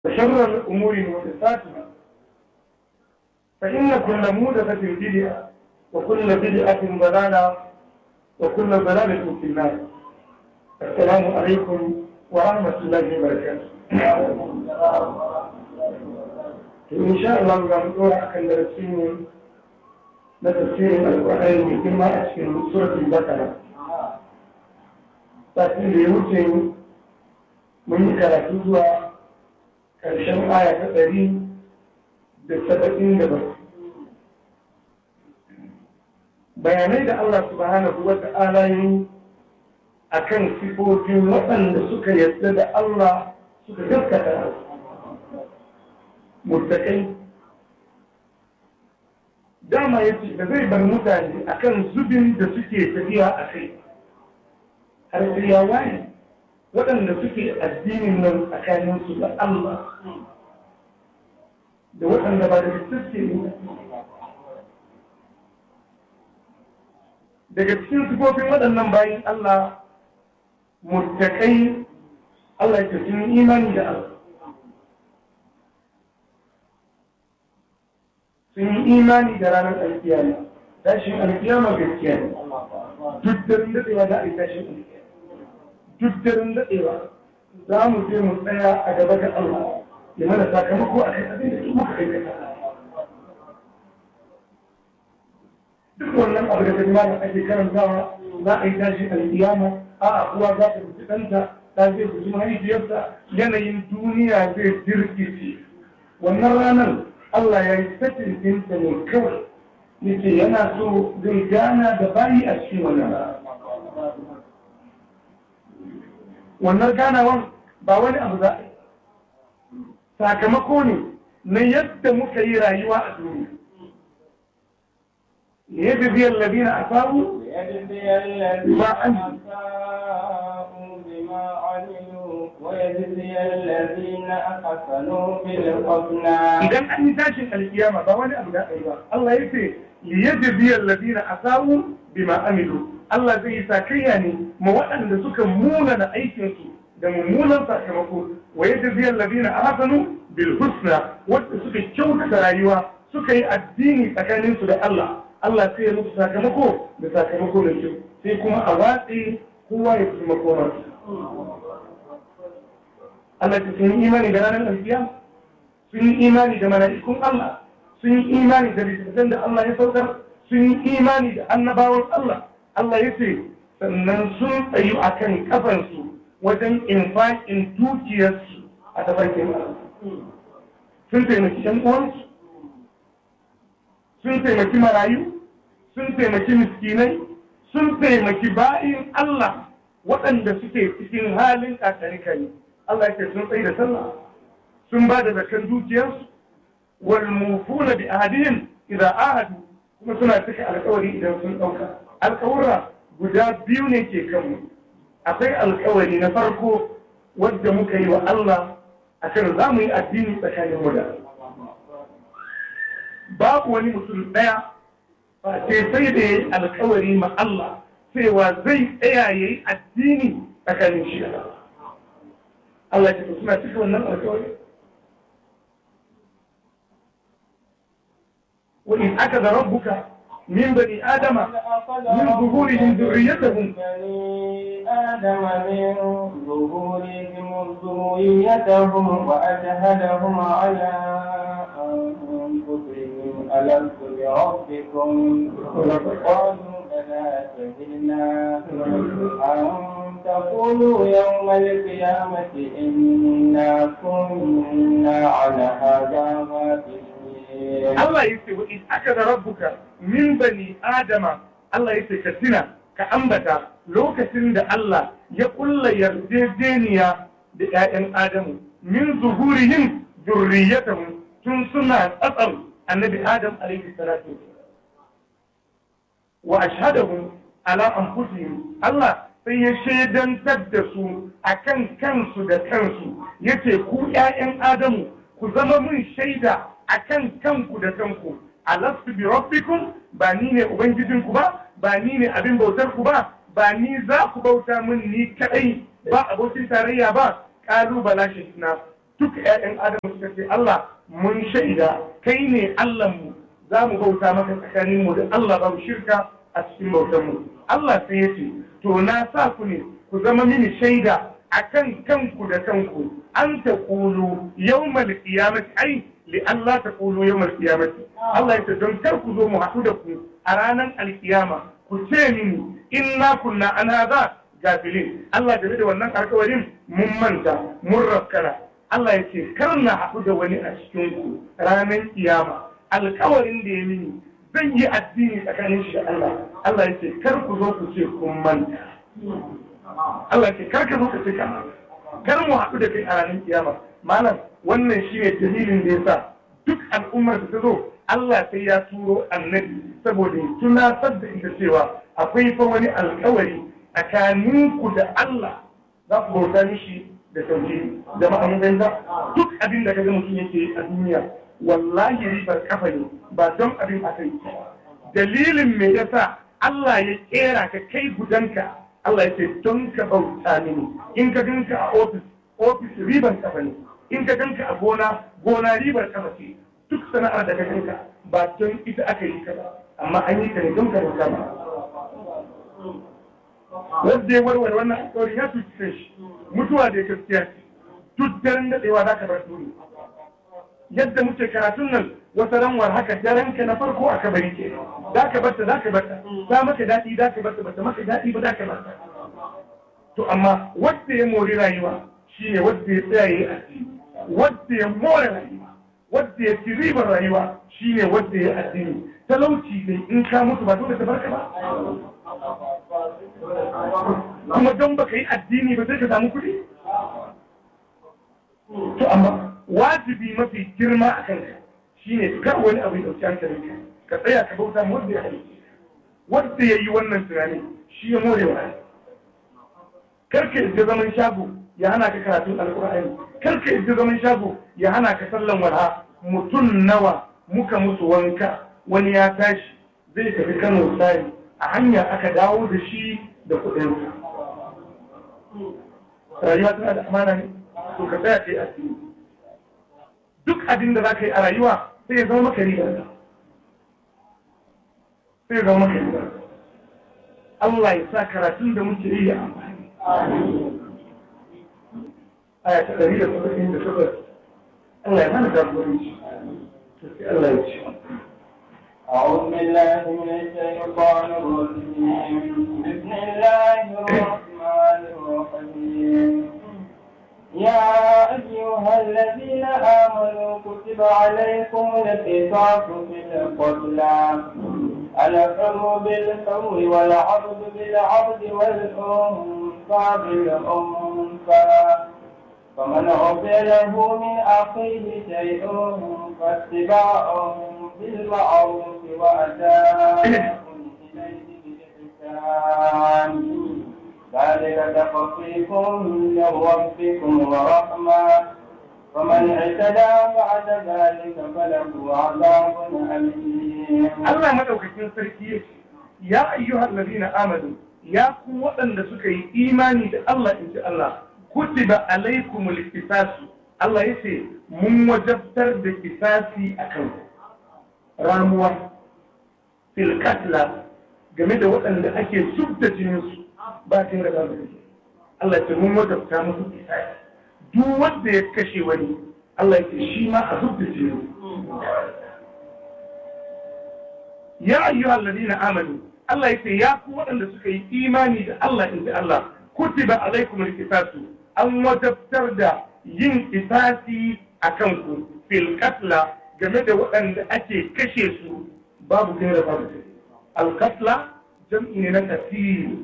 وشر الأمور محدثاتها فإن كل محدثة بدعة وكل بدعة ضلالة وكل ضلالة في النار السلام عليكم ورحمة الله وبركاته إن شاء الله نقول أكن درسين نتفسير القرآن من كما أشكل سورة البقرة لكن ليوتين من كراتوزها ƙarshen aya ta ɗari da saba'in da bakwai bayanai da Allah subhanahu wa ta'ala yi a kan sifofin waɗanda suka yadda da Allah suka gaskata mutakai dama ya ce da zai bar mutane akan zubin da suke tafiya a kai har sai ya waye waɗanda suke addinin nan tsakaninsu da Allah da waɗanda ba da suke ne daga cikin sifofin waɗannan bayan Allah mutakai Allah ya sun imani da Allah sun yi imani da ranar alkiyama tashin alkiyama gaskiya ne duk da daɗewa da a yi tashin alkiyama duk daren daɗewa za mu je mu tsaya a gaba ga Allah ya mana sakamako a kan abin da su muka aikata. Duk wannan abu da kalma da ake karantawa za a yi tashi alƙiyama a uwa za ta rufe ɗanta ta zai guji mahaifiyarsa yanayin duniya zai jirkice. Wannan ranar Allah ya yi satin ɗinta ne kawai yace yana so zai gana da bayi a cikin wannan rana. wannan ganawan ba wani abu za a yi sakamako ne na yadda muka yi rayuwa a duniya yadda biyar labina a samu ba an idan an yi tashin alkiyama ba wani abu da a yi ba Allah ya ce yadda biyar labina a samu bima amilu Allah zai yi sakayya ne ma waɗanda suka munana aikinsu da mummunan sakamako wa yadda biyan labina a hasanu bil husna wadda suka kyautata rayuwa suka yi addini tsakaninsu da Allah Allah sai ya musu sakamako da sakamako da kyau sai kuma a watsi kowa ya fi makoma Allah ta sun yi imani da ranar alfiya sun yi imani da mala'ikun Allah sun yi imani da littattafan da Allah ya saukar sun yi imani da annabawan Allah Allah ya ce sannan sun tsayu a kan kafansu wajen infaƙin dukiyarsu a tafarkin sun taimaki ‘yan uwansu sun taimaki marayu sun taimaki miskinai sun taimaki bayin Allah waɗanda suke cikin halin ƙaƙarikari Allah ya ce sun tsaye da sallah sun ba da zakan dukiyarsu wal mufuna bi ahadihim idza ahadu kuma suna cika alƙawari idan sun ɗauka alƙawura guda biyu ne ke kanmu akwai alƙawari na farko wadda muka yi wa Allah a kan za mu yi addini tsakanin mu da babu wani mutum ɗaya ba ce sai da ya yi alƙawari ma Allah cewa zai tsaya ya yi addini tsakanin shi Allah ce suna cika wannan alƙawari وإن أخذ ربك من بني آدم من ظهورهم ذريتهم بني آدم من ظهورهم ذريتهم وأشهدهم على أنفسهم ألست بربكم قالوا بلى شهدنا أن تقولوا يوم القيامة إنا كنا على هذا غافلين Allah ya ce wa in aka da rabbuka min bani adama Allah ya ce ka tuna ka ambata lokacin da Allah ya kulla yarjejeniya da ‘ya'yan Adamu min zuhurihim zurriyatahum tun suna tsatsar annabi Adam alaihi salatu wa ashhadahum ala anfusihim Allah sai ya shaidantar da su akan kansu da kansu yace ku ‘ya'yan Adamu ku zama mun shaida akan kanku da kanku alastu bi rabbikum ba ni ne ubangijinku ba ba ni ne abin bautar ku ba ba ni za ku bauta min ni kadai ba abokin tarayya ba kalu bala shahidna duk ƴaƴan adamu suka ce Allah mun shaida kai ne mu za mu bauta maka tsakanin mu da Allah babu shirka a cikin bautar mu Allah sai ya ce to na sa ku ne ku zama mini shaida akan kanku da kanku an ta kulu yawmal qiyamati ai li Allah ta kulu yawmal qiyamati Allah ya ce don kar ku zo mu haɗu da ku a ranar alkiyama ku ce mini inna kunna an hadha gafilin Allah game da wannan alkawarin mun manta mun rakkara Allah ya ce kar na haɗu da wani a cikin ku ranar kiyama alkawarin da ya mini zan yi addini tsakanin shi da Allah Allah ya ce kar ku zo ku ce kun manta Allah ya ce kar ka zo ka ce ka kar mu haɗu da kai a ranar kiyama malam wannan shi ne dalilin da ya sa duk al'ummar da ta zo Allah sai ya turo annabi saboda ya tunatar da ita cewa akwai fa wani alkawari tsakaninku da Allah za ku bauta mishi da tauhidi da ma'amudan da duk abin da kaga mutum yake a duniya wallahi ribar kafa ne ba don abin aka yi dalilin me yasa Allah ya kera ka kai gudanka Allah ya ce don ka bauta mini in ka ganka a ofis ofis ribar kafa ne in ka ganka a gona gona ribar kafa ce duk sana'ar da ka ganka ba don ita aka yi ka ba amma an yi ka ne don ka bauta ma wanda ya warware wannan alƙawari ya tuci shi mutuwa da gaskiya ce duk daren daɗewa za ka bar duniya yadda muke karatun nan wata ranwar haka daren ka na farko a kabari ke za ka barta za ka barta ta maka daɗi za ka barta bata maka daɗi ba za ka barta to amma wanda ya mori rayuwa shine wanda ya tsaya yi addini wanda ya more rayuwa wanda ya ci ribar rayuwa shine wanda ya addini talauci ne in ka mutu ba dole ta barka ba kuma don baka yi addini ba sai ka samu kuɗi to amma wajibi mafi girma a kanka shine kar wani abu ya dauki hankalinka ka tsaya ka bauta ma wanda ya halitta wanda ya yi wannan tunani shi ya more wa kar ka isa zaman shago ya hana ka karatun alkur'ani kar ka isa zaman shago ya hana ka sallan walha mutum nawa muka musu wanka wani ya tashi zai tafi kano sai a hanya aka dawo da shi da kuɗinsa rayuwa tana da amana ne to ka tsaya kai asiri duk abin da za ka yi a rayuwa sai ya zama maka riba sai ya zama maka riba Allah ya sa karatun da muke yi ya amfani aya ta ɗari da saba'in da takwas Allah ya mana jagoranci sai Allah ya ce أعوذ بالله من الشيطان الرجيم بسم الله الرحمن الرحيم يا أيها الذين آمنوا كتب عليكم القصاص في القتلى الحر بالحر والعبد بالعبد والأنثى بالأنثى فمن عفي له من أخيه شيء فاتباع بالمعروف وأداء إليه بإحسان ذلك تخفيف من ربكم ورحمة فمن اعتدى بعد ذلك فله عذاب أليم Allah madaukakin sarki ya ce ya ayyuhal ladina amanu ya ku waɗanda suka yi imani da Allah in ji Allah kutiba alaikumul qisasu Allah ya ce mun wajabtar da kisasi a kan ramuwa fil katla game da waɗanda ake subda jininsu ba ta da babu da Allah ya ce mun wajabta musu kisasi duk wanda ya kashe wani Allah ya ce shi ma a subda jinin ya ayyuhal ladina amanu Allah ya ce ya ku waɗanda suka yi imani da Allah in ji Allah kutiba alaikumul qisasu an wajabtar da yin kisasi a kanku fil katla game da waɗanda ake kashe su babu gaira babu alkatla jam'i ne na kasiri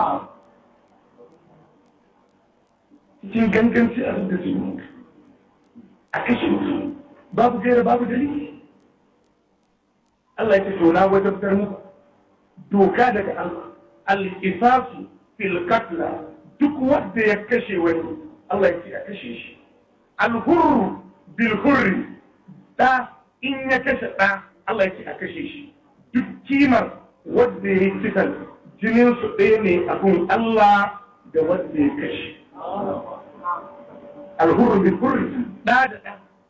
cikin ganganci a da su a kashe su babu gaira babu dalili Allah ya ce to na wajabtar muku doka daga Allah al-qisasu fil katla duk wanda ya kashe wani Allah ya ce a kashe shi al-hurru bil hurri da in ya kashe da Allah ya ce a kashe shi duk kimar wanda ya yi cikin jinin su ɗaya ne abun Allah da wanda ya kashe alhurru bil hurri da da da